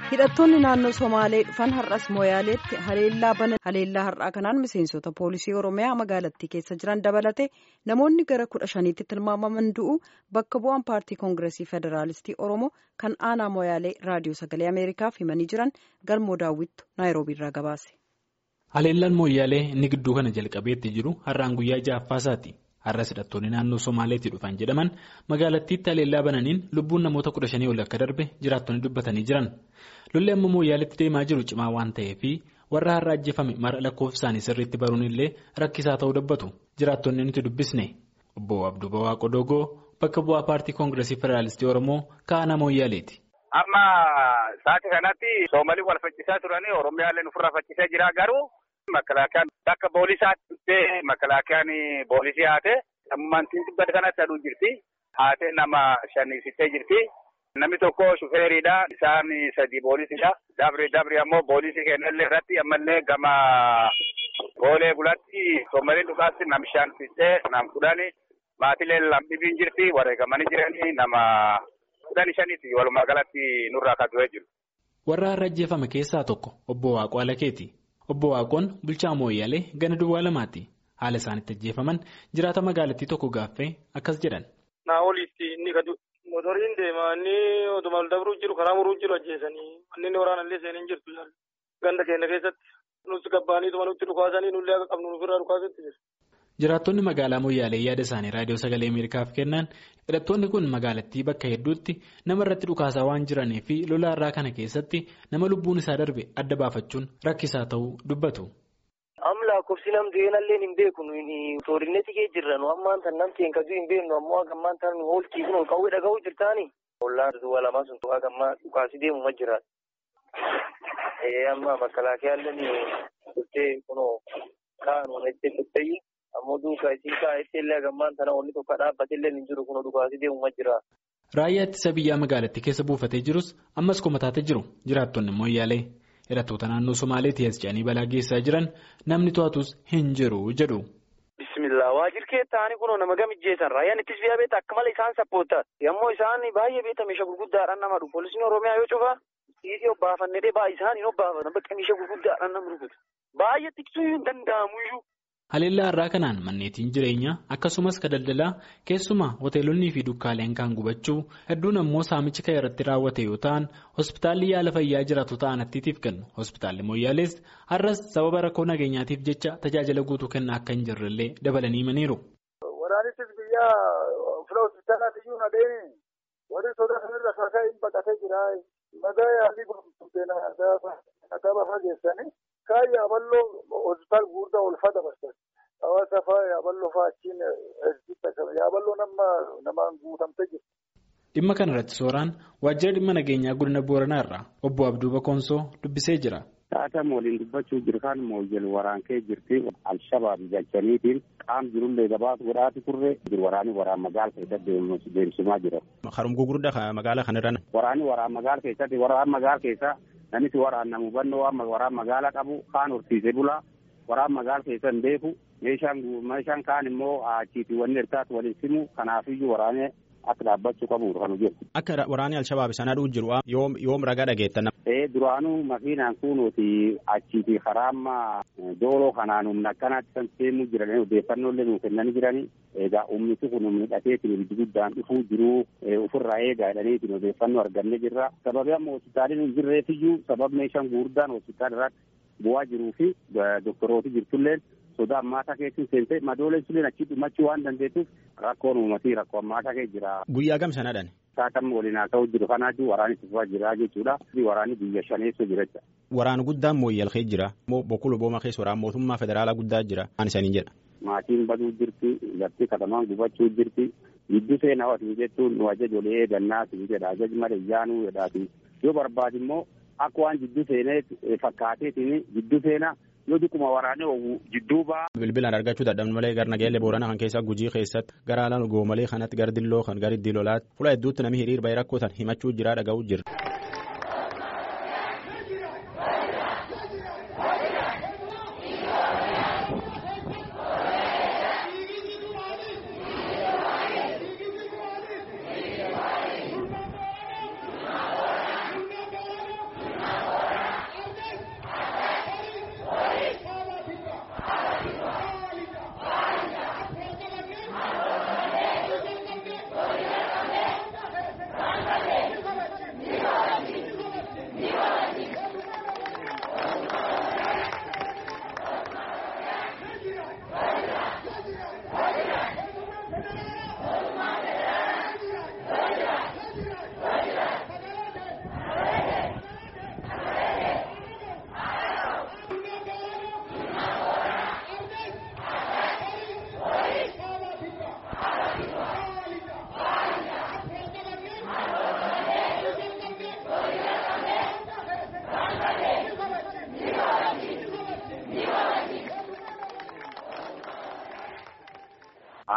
hidhattoonni naannoo somaalee dhufan har'as mooyaaleetti haleellaa bana haleellaa har'aa kanaan miseensota poolisii oromiyaa magaalattii keessa jiran dabalate namoonni gara kudha shaniitti tilmaamaman du'u bakka bu'aan paartii koongiresii federaalistii oromoo kan aanaa mooyaalee raadiyoo sagalee ameerikaaf himanii jiran galmoo daawwittu naayiroobiirraa gabaase. haleellaan mooyaalee inni gidduu kana jalqabeetti jiru har'aan guyyaa ja'affaasaati. har'as hidhattoonni naannoo somaaleetti dhufan jedhaman magaalattiitti haleellaa bananiin lubbuun namoota kudha shanii ol akka darbe jiraattonni dubbatanii jiran lolli amma mooyaaleetti deemaa jiru cimaa waan ta'eef warra har'a ajjeefame mara lakkoofsaanii sirriitti baruun illee rakkisaa ta'uu dubbatu jiraattonni nuti dubbisne obbo abduu bawaaqo dogoo bakka bu'aa paartii koongiresii federaalistii oromoo ka'aana mooyaaleeti. amma saati kanatti soomalii wal faccisaa turanii oromiyaaleen ofirraa faccisaa jira garuu. Makalaakiyaan akka poolisaatti dhuftee makalaakiyaan poolisii haate ammantiin tibbata kanatti aduu jirti. Haatee nama shannisittee jirti. Namni tokko shufeeriidha. Isaan sadi poolisiidha. Dabri dabri ammoo poolisii kennallee irratti ammallee gama goolee bulatti soomaliin dhugaatti nam shan fixee nam kudhani maatilee lamdhibiin jirti. Wareegamanii jiranii nama kudhani shaniiti walumaa galatti nurraa kan du'ee jiru. Warra har'a ajjeefame keessaa tokko obbo Waaqoo Alakeeti. Obbo Waaqoon bulchaa mooyyaalee gana duwwaa lamaati. Haala isaanitti ajjeefaman jiraata magaalattii tokko gaaffee akkas jedhan. Naa oliitti inni gadu motoriin deemaa inni otuma dabruu jiru karaa muruu jiru ajjeesanii manneen waraanallee seeneen jirtu jaallu. Ganda keenya keessatti nuti gabbaaniituma nutti dhukaasanii nullee akka qabnu nufirraa dhukaasatti jiru. Jiraattonni magaalaa Moyyaalee yaada isaanii raadiyoo sagalee Ameerikaaf kennan hidhattoonni kun magaalattii bakka hedduutti nama irratti dhukaasaa waan jiranii fi lola irraa kana keessatti nama lubbuun isaa darbe adda baafachuun rakkisaa ta'uu dubbatu. Am lakkoofsi nam du'eenallee hin beeku toorinetti kee jirra nu ammaan tan namti hin kajuu hin beeknu ammoo gammaan tan nu oolchii kun qawwee dhaga'uu jirtaani. Ollaan duwwaa lamaa sun tu'aa gammaa dhukaasii deemu ma jiraata. Amma makalaakiyaalleen dhuftee kunoo kaa'an itti dhuftee ammoo duukaa isin kaa'etti illee gammaan tana onni tokko dhaabbatee illee hin jiru kun dhukaasii deemu ma jira. Raayyaa ittisa biyyaa magaalattii keessa buufatee jirus ammas komataatee jiru jiraattonni mooyyaalee hidhattoota naannoo Somaaleetii as ce'anii balaa geessaa jiran namni to'atus hin jiru jedhu. Bismillah waajjir kee ta'anii kunoo nama gamijjeessan raayyaan ittisa biyyaa beektaa akka malee isaan sappoottaa yommuu isaan baay'ee beektaa meeshaa gurguddaadhaan nama dhufu poolisiin oromiyaa yoo cufaa dhiisii obbaafannee baay'ee isaanii obbaafatan bakka meeshaa gurguddaadhaan nama rukutu baay'ee tiksuu hin danda'amuyyuu. Haleellaa irraa kanaan manneetiin jireenyaa akkasumas ka daldalaa keessumaa hoteelonnii fi dukkaaleen kan gubachuu hedduun ammoo saamichi kan irratti raawwate yoo ta'an hospitaalli yaala fayyaa jiraatu ta'an attiitiif kennu hospitaalli mooyyaalees har'as sababa rakkoo nageenyaatiif jecha tajaajila guutuu kennaa akka hin jirrellee dabalanii himaniiru. Waraanittis biyyaa fila hospitaalaatti iyyuu nadeemi warri sodaa sanarra kaasaa hin baqatee jira nagaa yaalii gurgurteen nagaa bafa geessanii. Kaan yaaballoo hospitaal guddaa olfaa dabarsan. Hawaasa fa'aa yaaballoo fa'aa achiin yaaballoo nama namaan guutamtee jirti. Dhimma kana irratti sooraan waajjira dhimma nageenyaa godina Booranaa irraa obbo Abduu Bakoonsoo dubbisee jira. Taatama waliin dubbachuu jiru kan mooyyel waraankee jirti alshabaab jechaniitiin qaam jirullee gabaatu godhaati turre jiru waraani waraan magaala keessatti deemsimaa jira. Harum gurguddaa magaala kanarra. Waraani waraan magaala keessatti waraan magaala keessa namichi waraanna hubannoo waraan magaala qabu kaan horsiisee bulaa waraan magaala keessa hin beeku meeshaan meeshaan kaan immoo achiitii wanni hirkaatu waliin simu kanaafiyyuu waraanee akka dhaabbachuu qabu kan hojjetu. Akka waraanni Alshabaab sana dhuu jiru yoom yoom ragaa dhageettan. Ee duraanuu makiinaan kunuuti achiitii karaa amma dooloo kanaan humna akkanaatti kan seemuu jiran odeeffannoo nuu kennanii jiranii egaa ummiti kun humni dhateetiin ibiddi guddaan dhufuu jiruu ofirraa eegaa jedhaniitiin odeeffannoo argannee jirra. Sababii amma hospitaaliin hin jirreefiyyuu sababa meeshaan gurguddaan hospitaala irratti bu'aa jiruu fi doktorooti jirtulleen sodaa ammaataa keessi seentee madooleen sulleen achi dhumachuu waan dandeessuuf rakkoon uummatii rakkoo ammaataa keessa jira. Guyyaa gam sanadhaan. Saatamma waliin haa ta'u jiru kanaatu waraanni tufaa jira jechuudha. Waraanni biyya shaneessoo jira jecha. Waraana guddaan mooyyal keessa jira. Bokkuu Lobooma keessa waraana mootummaa federaalaa guddaa jira. Waan isaanii jedha. Maatiin baduu jirti. Lafti katamaan gubachuu jirti. Gidduu seenaa watiin jechuun nu ajajolee eegannaa siin jedha. Ajaj malee yaanuu jedhaati. Yoo barbaade immoo akka waan jidduu seenee fakkaateetiin jidduu seenaa yoo dhiquma waraanee oolu jidduu ba'a. Bilbilaan argachuu dadhabnu malee gara nageellee boorana kan keessaa gujii keessatti gara alaan goomalee kanatti gara dilloo kan gara iddii lolaatti fuula hedduutti namni hiriir bahee rakkoo tan himachuu jira dhaga'uu jira.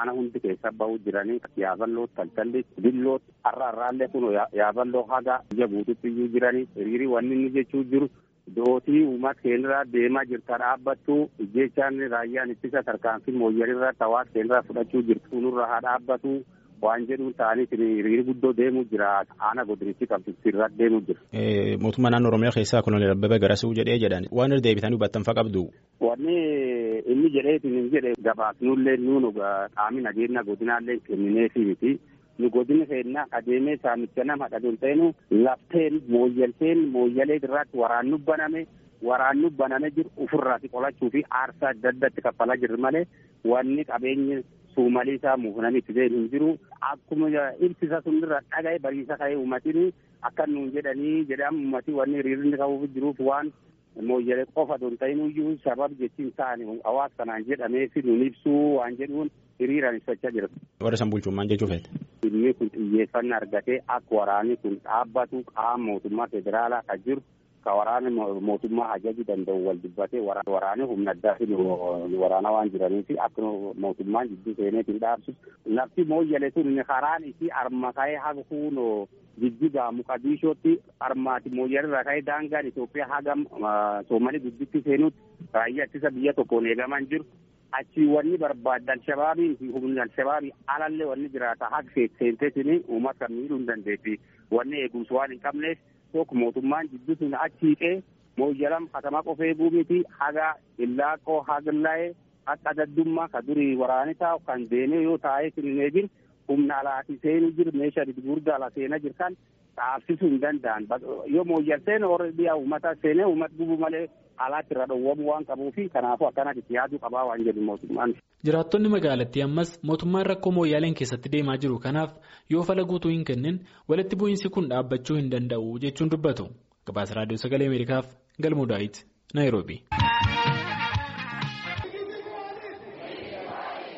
aana hundi keessa bahuu jiranii yaaballoo taltalli dilloo har'a har'aallee kun yaaballoo haga biyya guututti iyyuu jiranii hiriirii wanni inni jechuu jiru dootii uummata keenyarraa deemaa jirta dhaabbattu jechaan raayyaan ittisa tarkaanfii mooyyalirraa hawaasa keenyarraa fudhachuu jirtu nurra haa dhaabbatu waan jedhuun ta'anii hiriirri guddoo deemuu jira aana godinichi qabdu irra deemuu jira. Mootummaa naannoo Oromiyaa keessaa Koloneel Abbabee Garasuu jedhee jedhan waan irra deebitanii hubattan fa qabdu. Wanni inni jedheetiin hin jedhe gabaasnullee nuun qaamni nageenya godinaallee kennineefii miti. nu godina keenya adeemee saamicha nama dhadhuun ta'inu lafteen mooyyalteen mooyyalee irratti waraannu baname waraannu baname jiru ofirraati qolachuu fi aarsaa adda addatti kaffalaa jirru malee wanni qabeenyi suumalii isaa muufnanii itti deemu hin jiru akkuma ibsisa sunirra dhagaye bariisa ka'ee uummatini akka nuun jedhanii jedhamu uummatii wanni hiriirri qabuuf jiruuf waan mooyyalee qofa don ta'inuyyuu sabab jechiin ta'ani hawaasa kanaan jedhameefi nuun ibsuu waan jedhuun hiriiraan ibsachaa jira. Warra san bulchuun maal jechuu feete? Inni kun xiyyeeffannaa argatee akka waraanni kun dhaabbatu qaama mootummaa federaalaa kan jiru ka waraana mootummaa ajaju danda'u wal dubbatee waraanni humna addaatiin waraana waan jiraniif akka mootummaan jidduu seeneetiin dhaabsu lafti mooyyale sun karaan isii arma ka'ee haga kuunoo jijjigaa muqadishootti armaati mooyyalirraa ka'ee daangaan Itoophiyaa haga Soomalii gudditti seenutti raayyaa ittisa biyya tokkoon eegaman jiru. achi wanni barbaadde alshabaabii fi humni alshabaabii alallee wanni jiraata haga seenteetiin uummata kan miidhuu hin dandeetti wanni eegumsi waan hin qabneef tokko mootummaan jidduu sun achi hiqee mooyyalam katamaa qofa eeguu miti haga illaaqoo hagallaa'ee akka daddummaa ka durii waraani taa'u kan deemee yoo taa'ee hin eegin humna alaati seenuu jiru meeshaa gurguddaa ala seenaa jirtan dhaabsisuu hin danda'an yoo mooyyal seene warra biyya uummata seenee uummata gubuu malee alaatti irra dhowwamuu waan qabuufi kanaafuu akkanatti yaaduu qabaa waan jedhu mootummaan. Jiraattonni magaalattii ammas mootummaan rakkoo mooyyaaleen keessatti deemaa jiru kanaaf yoo fala guutuu hin kennin walitti bu'iinsi kun dhaabbachuu hin danda'u jechuun dubbatu. Gabaasa Raadiyoo Sagalee Ameerikaaf Galmoo Daawit Naayiroobii.